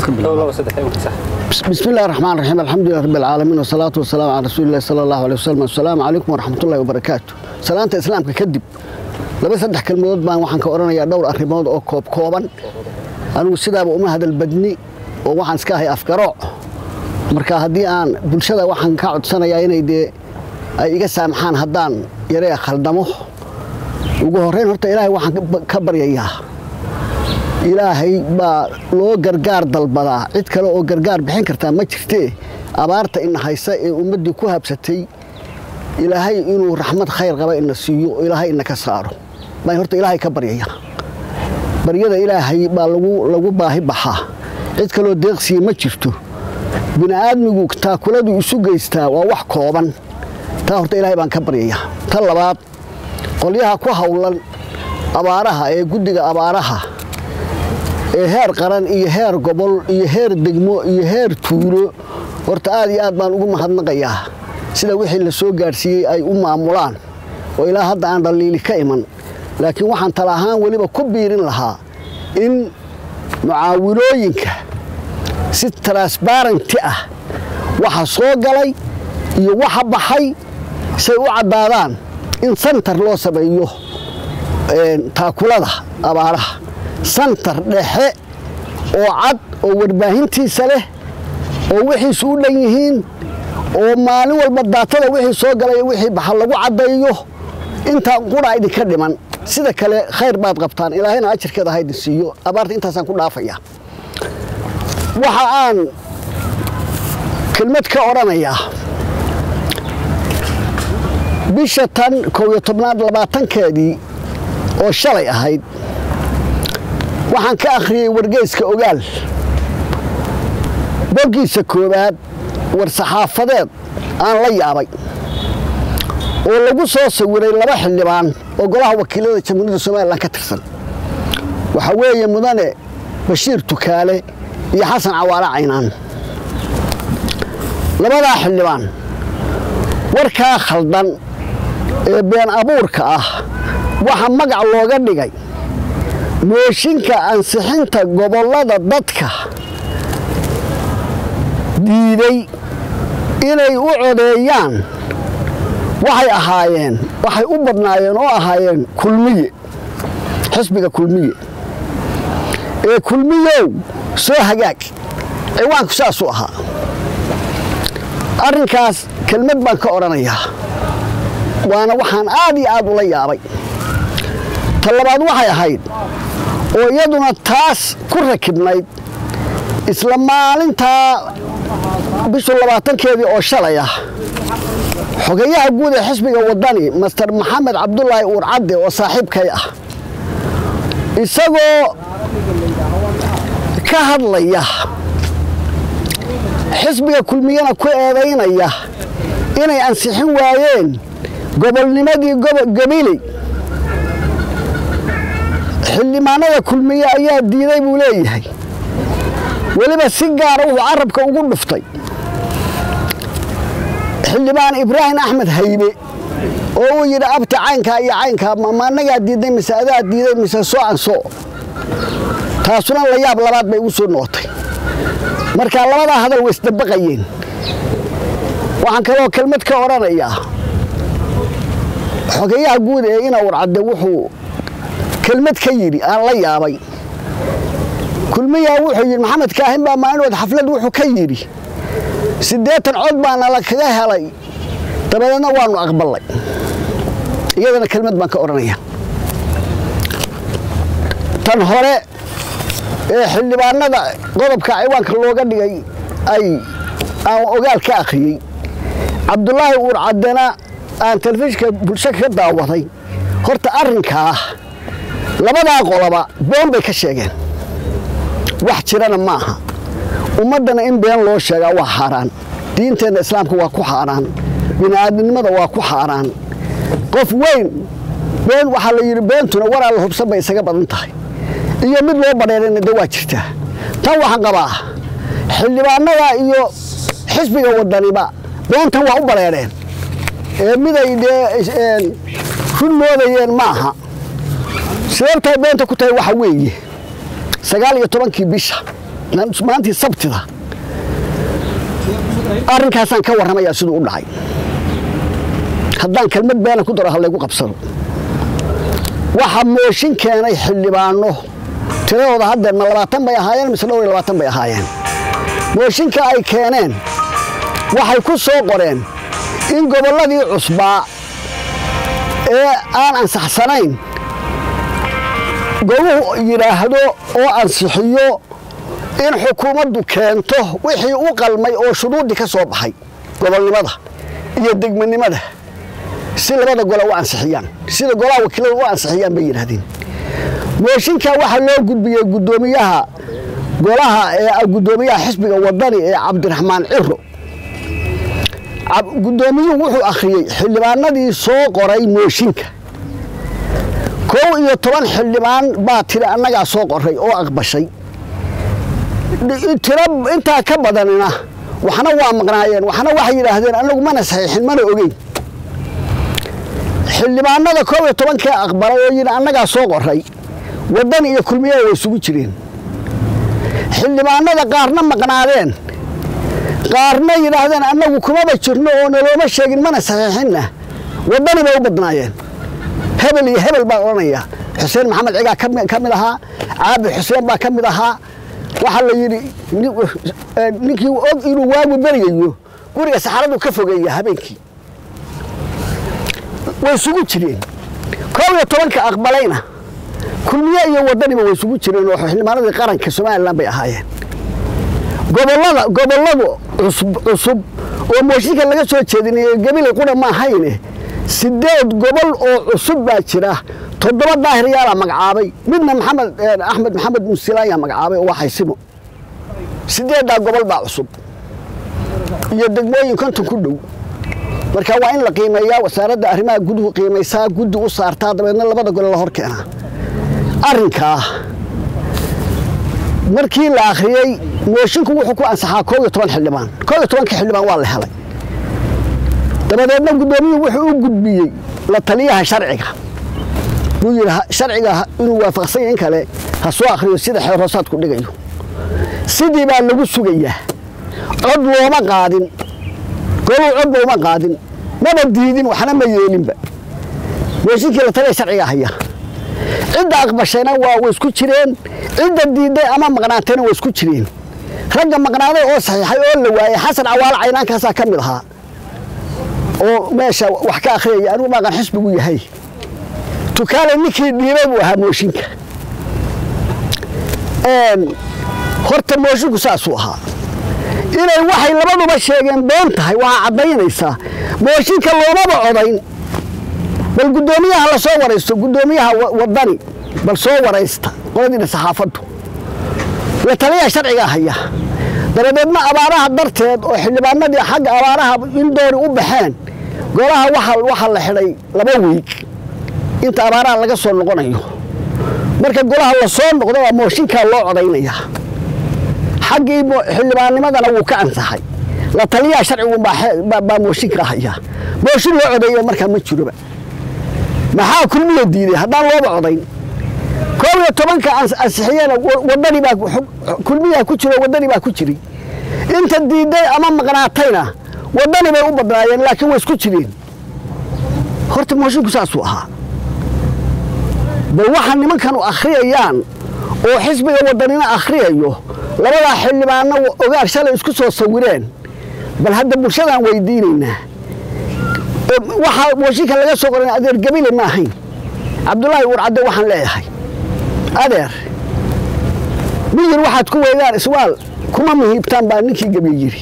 بسم الله الرحمن الرحيم الحمد لله رب العالمين والصلاة والسلام على رسول الله صلى الله عليه وسلم السلام عليكم ورحمة الله وبركاته سلامة إسلام كدب laba saddex kelmadood baan waxaan ka odhanayaa dhowr arrimood oo koob kooban anigu sidaaba uma hadal badni oo waxaan iska ahay afgarooc marka haddii aan bulshada waxaan ka codsanayaa inay dee ay iga saamaxaan haddaan yaree khaldamo ugu horrayn horta ilaahay waxaan ka baryayaa ilaahay baa loo gargaar dalbadaa cid kale oo gargaar bixin kartaa ma jirtee abaarta ina haysa ee ummaddii ku habsatay ilaahay inuu raxmad khayr qaba ina siiyo oo ilaahay ina ka saaro baan horta ilaahay ka baryaya baryada ilaahay baa lagu baahi baxaa cid kaloo deeqsiya ma jirto bini'aadmigu taakuladu isu geystaa waa wax kooban taa horta ilaahay baan ka baryayaa ta labaad qolyaha ku hawlan abaaraha ee guddiga abaaraha ee heer qaran iyo heer gobol iyo heer degmo iyo heer tuulo horta aad iyo aad baan ugu mahadnaqayaa sida wixii la soo gaadhsiiyey ay u maamulaan oo ilaa hadda aan dhaliili ka iman laakiin waxaan tala ahaan weliba ku biirin lahaa in mucaawilooyinka si transbaranti ah waxa soo galay iyo waxa baxay say u caddaadaan in santar loo sameeyo taakulada abaaraha santar dhexe oo cad oo warbaahintiisa leh oo wixiisu u dhan yihiin oo maalin walba daatada wixii soo galay wixii baxa lagu caddaeyo intaan qura idinka dhiman sida kale khayr baad qabtaan ilaahayna ajarkeeda ha idin siiyo abaarta intaasaan ku dhaafaya waxa aan kelmad ka odhanayaa bisha tan kow iyo tobnaad labaatankeedii oo shalay ahayd waxaan ka akhriyey wargeyska ogaal boggiisa koowaad war saxaafadeed aan la yaabay oo lagu soo sawiray laba xildhibaan oo golaha wakiilada jamhuuriyadda somalilan ka tirsan waxaa weeye mudane bashiir tukaale iyo xasan cawaale caynaan labadaa xildhibaan warkaa khaldan ee been abuurka ah waxaa magac looga dhigay mooshinka ansixinta gobollada dadka diiday inay u codeeyaan waxay ahaayeen waxay u badnaayeen oo ahaayeen kulmiye xisbiga kulmiye ee kulmiyow soo hagaag ciwaanku saasuu ahaa arrinkaas kelmad baan ka odhanayaa waana waxaan aad iyo aad ula yaabay ta labaad waxay ahayd oo iyaduna taas ku rakibnayd isla maalintaa bishu labaatankeedii oo shalay ah xogeyaha guud ee xisbiga waddani master maxamed cabdulaahi uur cadde oo saaxiibkay ah isagoo ka hadlaya xisbiga kulmiyana ku eedaynaya inay ansixin waayeen gobolnimadii gabiley xildhibaanada kulmiye ayaa diiday buu leeyahay weliba si gaara wuxuu carabka ugu dhuftay xildhibaan ibraahim axmed haybe oo uu yidhi abti caynkaa iyo caynkaa ma annagaa diidnay mise adaa diiday mise soo an soo taasuna la yaab labaad bay ugu soo noqotay markaa labadaa hadal way isdabaqayeen waxaan kaloo kelmad ka odhanayaa xogeyaha guud ee inawar cadde wuxuu kelmad ka yidhi aan la yaabay kulmiyaa wuxuu yidhi maxamed kaahin baa maalinood xaflad wuxuu ka yidhi siddeetan cod baana la kaga helay dabadeedna waanu aqballay iyadana kelmad baan ka odhanaya tan hore ee xildhibaanada qodobka ciwaanka looga dhigay ay aan ogaal ka akhriyey cabdulaahi uur caddena aan telefishinka bulsho ka daawaday horta arrinkaa labadaa qoloba been bay ka sheegeen wax jirana ma aha ummaddana in been loo sheegaa waa xaaraan diinteenna islaamka waa ku xaaraan bini'aadminimada waa ku xaaraan qof weyn been waxaa la yidhi beentuna waraa la hubsan bay isaga badan tahay iyo mid loo badheerayna de waa jirtaa tan waxaan qabaa xildhibaanada iyo xisbiga waddaniba beentan waa u badheereen ee miday dee run moodayeen ma aha sababtay beenta ku tahay waxa weeye sagaal iyo tobankii bisha maantii sabtida arrinkaasaan ka warramayaa siduu u dhacay haddaan kelmad beena ku daro ha laygu qabsado waxaa mooshin keenay xildhibaano tiradooda haddeer ma labaatan bay ahaayeen mise dhowr iyo labaatan bay ahaayeen mooshinka ay keeneen waxay ku soo qoreen in gobolladii cusbaa ee aan ansaxsanayn goluhu yidhaahdo oo ansixiyo in xukuumaddu keento wixii u qalmay oo shuruuddii ka soo baxay gobolnimada iyo degmanimada si labada gola u ansixiyaan sida golaha wakiilada u ansixiyaan bay yidhaahdeen mooshinka waxaa loo gudbiyey guddoomiyaha golaha ee guddoomiyaha xisbiga wadani ee cabdiraxmaan ciro guddoomiyuhu wuxuu akhriyey xildhibaanadii soo qoray mooshinka kow iyo toban xildhibaan baa tiri annagaa soo qoray oo aqbashay tiro intaa ka badanina waxna waa maqnaayeen waxna waxay yidhaahdeen annagu mana saxiixin mana ogeyn xildhibaanada kow iyo tobankee aqbalay oo yidhi annagaa soo qoray waddan iyo kulmiyaha way isugu jireen xildhibaanada qaarna maqnaadeen qaarna yidhaahdeen annagu kumaba jirno oo nalooma sheegin mana saxiixinna waddani bay u badnaayeen hebel iyo hebel baan odhanayaa xuseen maxamed cigaa ka mid ahaa caabi xuseen baa ka mid ahaa waxaa la yidhi ninkii og inuu waagu beryayo guriga saxaradu ka fogeeya habeenkii way isugu jireen koob iyo tobanka aqbalayna kulmiye iyo waddaniba way isugu jireen oo xildhibaanadii qaranka somalilan bay ahaayeen gobolada gobolladu cusub oo mooshinka laga soo jeedinay gebile qura ma ahayne sideed gobol oo cusub baa jira toddoba daahir yaalaa magacaabay midna maxamed axmed maxamed musilaanyaa magacaabay oo waa xaysimo sideeddaa gobol baa cusub iyo degmooyin konton ku dhow marka waa in la qiimeeyaa wasaaradda arrimaha guduhu qiimaysaa guddi u saartaa dabeedna labada gole la hor keenaa arrinkaa markii la akhriyey moshinku wuxuu ku ansaxaa koob iyo toban xildhibaan koob iyo tobanka xildhibaan waa la helay dabadeedna guddoomiyuhu wuxuu u gudbiyey la taliyaha sharciga buu yidhi sharciga inuu waafaqsan yahay in kale ha soo akhriyo sida xeeroosaadku dhigayo sidii baa lagu sugayaa cod looma qaadin goluu cod looma qaadin maba diidin waxna ma yeelinba mooshinkii la taliya sharciga haya cidda aqbashayna waa way isku jireen cidda diidday ama maqnaatayna waa isku jireen ragga maqnaaday oo saxiixay oo la waayey xasan cawaalo caynaankaasaa ka mid ahaa oo meesha wax ka akhriyaya anigu maaqan xisbigu yahay tukaale ninkii dhiibay buu ahaa mooshinka horta mooshinku saasuu ahaa inay waxay labaduba sheegeen been tahay waxaa caddaynaysaa mooshinka loomaba codayn bal guddoomiyaha la soo waraysto guddoomiyaha waddani bal soo waraysta qoladiina saxaafaddu la taliyaha sharcigaa haya dabadeedna abaaraha darteed oo xildhibaanadii xagga abaaraha in doori u baxeen golaha waxaa la xidhay laba wiig inta abaaraha laga soo noqonayo marka golaha la soo noqdo waa mooshinkaa loo codaynayaa xaggii xildhibaannimadana wuu ka ansaxay la taliyaha sharcigu baa mooshinka haya mooshin loo codeeyo markaa ma jiroba maxaa kulmiya diiday haddaan looba codayn koob iyo tobanka ansixiyena wadani baa kulmiyaa ku jiro wadani baa ku jiray inta diidday ama maqnaatayna wadani bay u badnaayeen laakiin way isku jireen horta moshinku saasuu ahaa bal waxa nimankanu akhriyayaan oo xisbiga wadanina akhriyayo labadaa xildhibaanna ogaar shalay isku soo sawireen bal hadda bulshadaan weydiinaynaa waxaa mooshinka laga soo qoran adeer gabile ma ahayn cabdulaahi urcadde waxaan leeyahay adeer miyir waxaad ku weydaan iswaal kuma muhiibtaan baa ninkii gebiye yidhi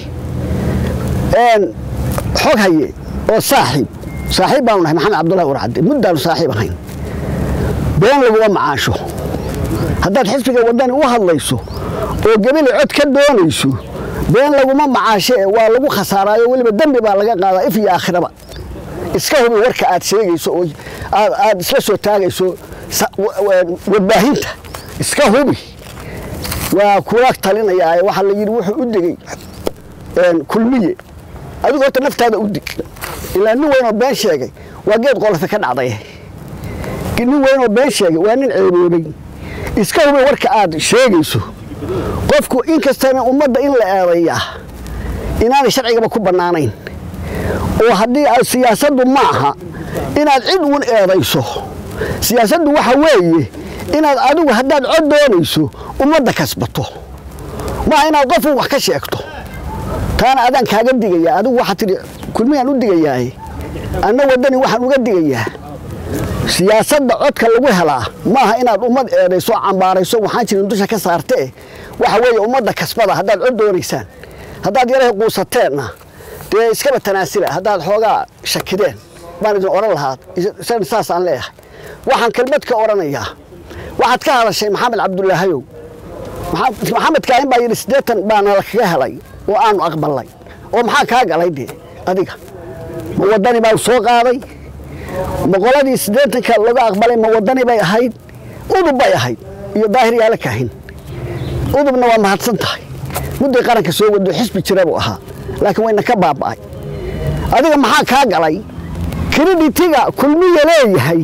xog haye oo saaxiib saaxiib baanu nahay maxamed cabdulahi urcadde muddaanu saaxiib ahayn been laguma macaasho haddaad xisbiga waddani u hadlayso oo gebile cod ka doonayso been laguma macaashe waa lagu khasaaraayo weliba dembi baa laga qaadaa if iyo aakhiraba iska hubi warka aad sheegayso oo aad isla soo taagayso warbaahinta iska hubi waa kula talinayaa waxaa la yidhi wuxuu u degey kulmiye adigu horta naftaada u dig ilaa nin weyn oo been sheegay waa geed qolata ka dhacday nin weyn oo been sheegay waa nin ceeboobay iska hubi warka aad sheegayso qofku inkastana ummadda in la eedayaa inaanay sharcigaba ku bannaanayn oo haddii siyaasaddu ma aha inaad cid uun eedayso siyaasaddu waxa weeye inaad adigu haddaad cod doonayso ummadda kasbato maaha inaad qof uun wax ka sheegto taana adaan kaaga digayaa adigu waxaad tidhi kulmiyaan u digayaaye anna waddani waxaan uga digayaa siyaasadda codka lagu helaa maaha inaad ummad eedayso cambaarayso waxaan jirin dusha ka saartee waxa weeye ummadda kasbada haddaad cod doonaysaan haddaad yarahay quusateenna dee iskaba tanaasila haddaad xoogaa shakideen baan idin odhan lahaa saasaan leeyahay waxaan kelmad ka odhanayaa waxaad ka hadashay maxamed cabdulaahayow maxamed kaahin baa yidhi siddeetan baana lakaga helay oo aanu aqbalnay oo maxaa kaa galay dee adiga ma waddani baa soo qaaday ma qoladii siddeetanka laga aqbalay ma waddani bay ahayd udub bay ahayd iyo daahir yaala kaahin udubna waa mahadsan tahay mudday qaranka soo wado xisbi jira buu ahaa laakiin wayna ka baaba'ay adiga maxaa kaa galay kreditiga kulmiya leeyahay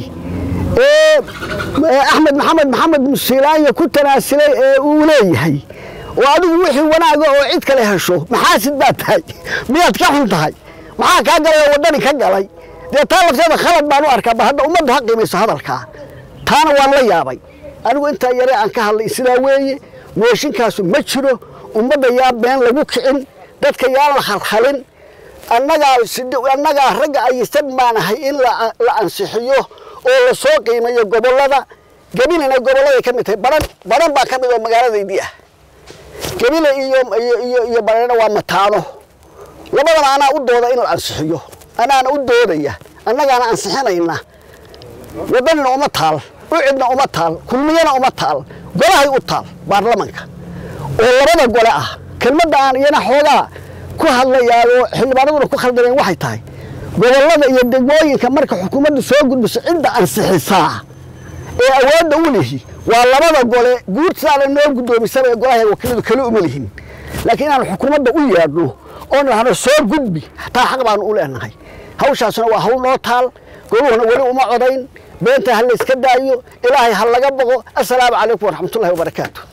ee axmed maxamed maxamed musiilaanya ku tanaasilay ee uu leeyahay oo adigu wixii wanaaga oo cid kale hesho maxaasid baad tahay miyaad ka xun tahay maxaa kaa galay oo waddani ka galay dee taa lafteeda khalad baan u arkaa ba hadda ummaddu ha qiimayso hadalkaa taana waan la yaabay anigu intaa yare aan ka hadlay sidaa weeye mooshinkaasu ma jiro ummadda yaa been lagu kicin dadka yaan la halhalin annagaa annagaa ragga aysan baanahay in la ansixiyo oo la soo qiimayo gobollada gabilina gobolladay ka mid tahay baran baran baa ka mid oo magaaladaydii ah gabile iyo iyo iyo barana waa mataano labadana anaa u dooda in la ansixiyo anaana u doodaya annagaana ansixinayna waddanina uma taal ucidna uma taal kulmiyana uma taal golahay u taal baarlamanka oo labada gole ah kelmadda aan iyana xoogaa ku hadlayaayoo xildhibaanaduna ku khaldameen waxay tahay gobollada iyo degmooyinka marka xukuumaddu soo gudbiso cidda ansixisaa ee awoodda u lihi waa labada gole guurtaana noo guddoomisaba ee golaha wakiiladu kale uma lihin laakiin inaan xukuumadda u yeedhno oon idhahno soo gudbi taa xaq baanu u leenahay hawshaasuna waa hawl noo taal goluhuna weli uma codayn beenta ha layska daayo ilaahay ha laga boqo assalaamu calaykum waraxmatullahi wabarakaatu